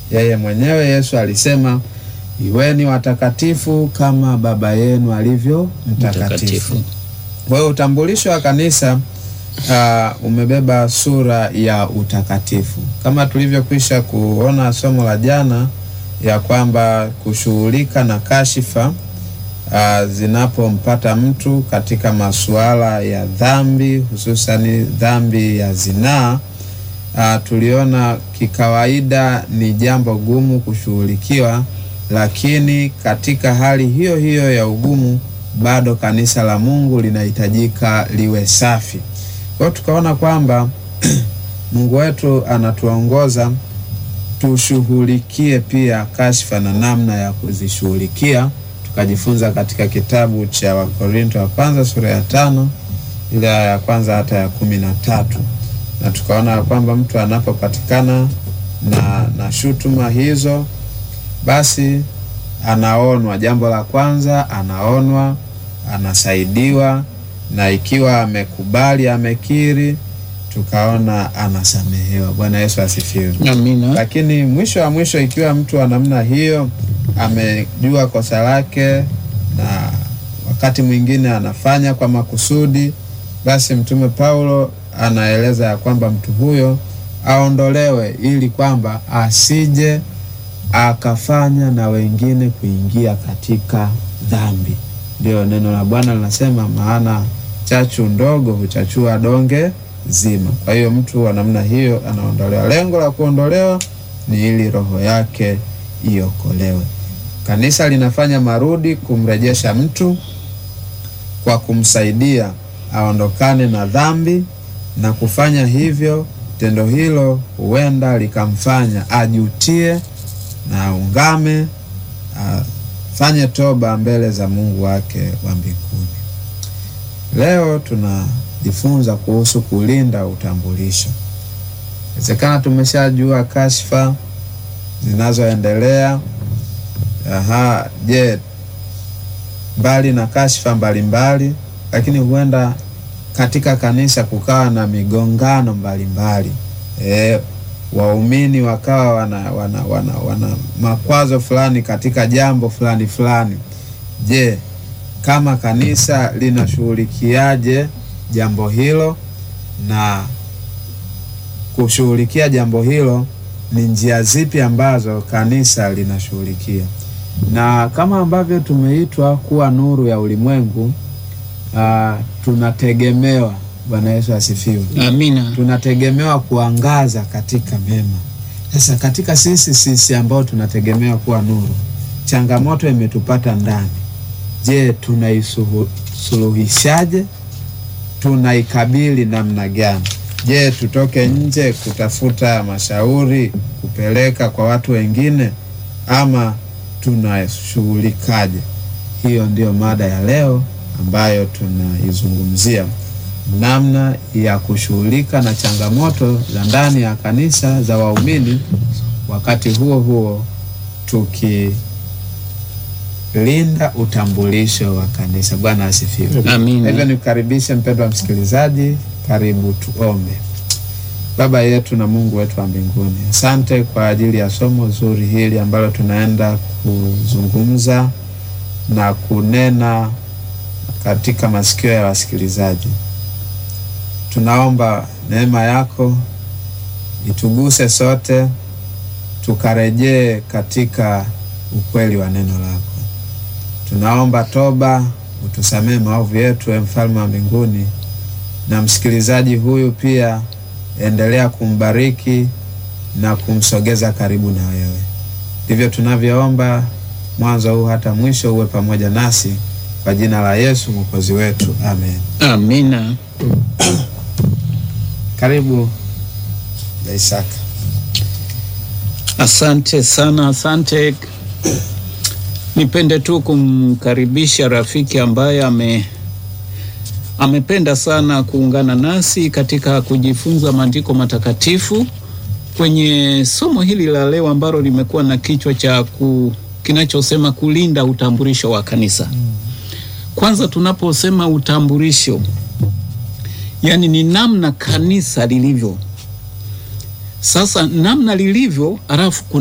yeye mwenyewe Yesu alisema, iweni watakatifu kama Baba yenu alivyo mtakatifu. Mtakatifu. Kwa hiyo utambulisho wa kanisa uh, umebeba sura ya utakatifu, kama tulivyokwisha kuona somo la jana ya kwamba kushughulika na kashifa uh, zinapompata mtu katika masuala ya dhambi, hususani dhambi ya zinaa uh, tuliona kikawaida ni jambo gumu kushughulikiwa, lakini katika hali hiyo hiyo ya ugumu bado kanisa la Mungu linahitajika liwe safi. Kwa hiyo tukaona kwamba Mungu wetu anatuongoza tushughulikie pia kashfa na namna ya kuzishughulikia. Tukajifunza katika kitabu cha Wakorinto wa kwanza sura ya tano ile aya ya kwanza hata ya kumi na tatu na tukaona kwamba mtu anapopatikana na, na shutuma hizo basi anaonwa. Jambo la kwanza anaonwa, anasaidiwa, na ikiwa amekubali, amekiri, tukaona anasamehewa. Bwana Yesu asifiwe. Amina. Lakini mwisho wa mwisho, ikiwa mtu wa namna hiyo amejua kosa lake na wakati mwingine anafanya kwa makusudi, basi Mtume Paulo anaeleza ya kwamba mtu huyo aondolewe ili kwamba asije akafanya na wengine kuingia katika dhambi. Ndio neno la Bwana linasema, maana chachu ndogo huchachua donge zima. Kwa hiyo mtu wa namna hiyo anaondolewa. Lengo la kuondolewa ni ili roho yake iokolewe. Kanisa linafanya marudi kumrejesha mtu kwa kumsaidia aondokane na dhambi, na kufanya hivyo, tendo hilo huenda likamfanya ajutie na aungame, afanye toba mbele za Mungu wake wa mbinguni. Leo tunajifunza kuhusu kulinda utambulisho. Inawezekana tumeshajua kashfa zinazoendelea. Aha, je, mbali na kashfa mbalimbali, lakini huenda katika kanisa kukawa na migongano mbalimbali e, waumini wakawa wana, wana, wana, wana makwazo fulani katika jambo fulani fulani. Je, kama kanisa linashughulikiaje jambo hilo? Na kushughulikia jambo hilo ni njia zipi ambazo kanisa linashughulikia? Na kama ambavyo tumeitwa kuwa nuru ya ulimwengu, uh, tunategemewa. Bwana Yesu asifiwe. Amina. Tunategemewa kuangaza katika mema. Sasa katika sisi sisi ambao tunategemewa kuwa nuru, changamoto imetupata ndani. Je, tunaisuluhishaje? Tunaikabili namna gani? Je, tutoke nje kutafuta mashauri kupeleka kwa watu wengine, ama tunashughulikaje? Hiyo ndiyo mada ya leo ambayo tunaizungumzia namna ya kushughulika na changamoto za ndani ya kanisa za waumini, wakati huo huo tukilinda utambulisho wa kanisa. Bwana asifiwe. Amina. Hivyo nikukaribishe mpendwa msikilizaji, karibu tuombe. Baba yetu na Mungu wetu wa mbinguni, asante kwa ajili ya somo zuri hili ambalo tunaenda kuzungumza na kunena katika masikio ya wasikilizaji. Tunaomba neema yako ituguse sote, tukarejee katika ukweli wa neno lako. Tunaomba toba, utusamee maovu yetu, e mfalme wa mbinguni, na msikilizaji huyu pia endelea kumbariki na kumsogeza karibu na wewe. Ndivyo tunavyoomba mwanzo huu hata mwisho, uwe pamoja nasi kwa jina la Yesu mwokozi wetu, amen. Amina. Karibu Isaka. Asante sana, asante. Nipende tu kumkaribisha rafiki ambaye ame amependa sana kuungana nasi katika kujifunza maandiko matakatifu kwenye somo hili la leo ambalo limekuwa na kichwa cha ku, kinachosema kulinda utambulisho wa kanisa. Kwanza tunaposema utambulisho, yani ni namna kanisa lilivyo. Sasa namna lilivyo, alafu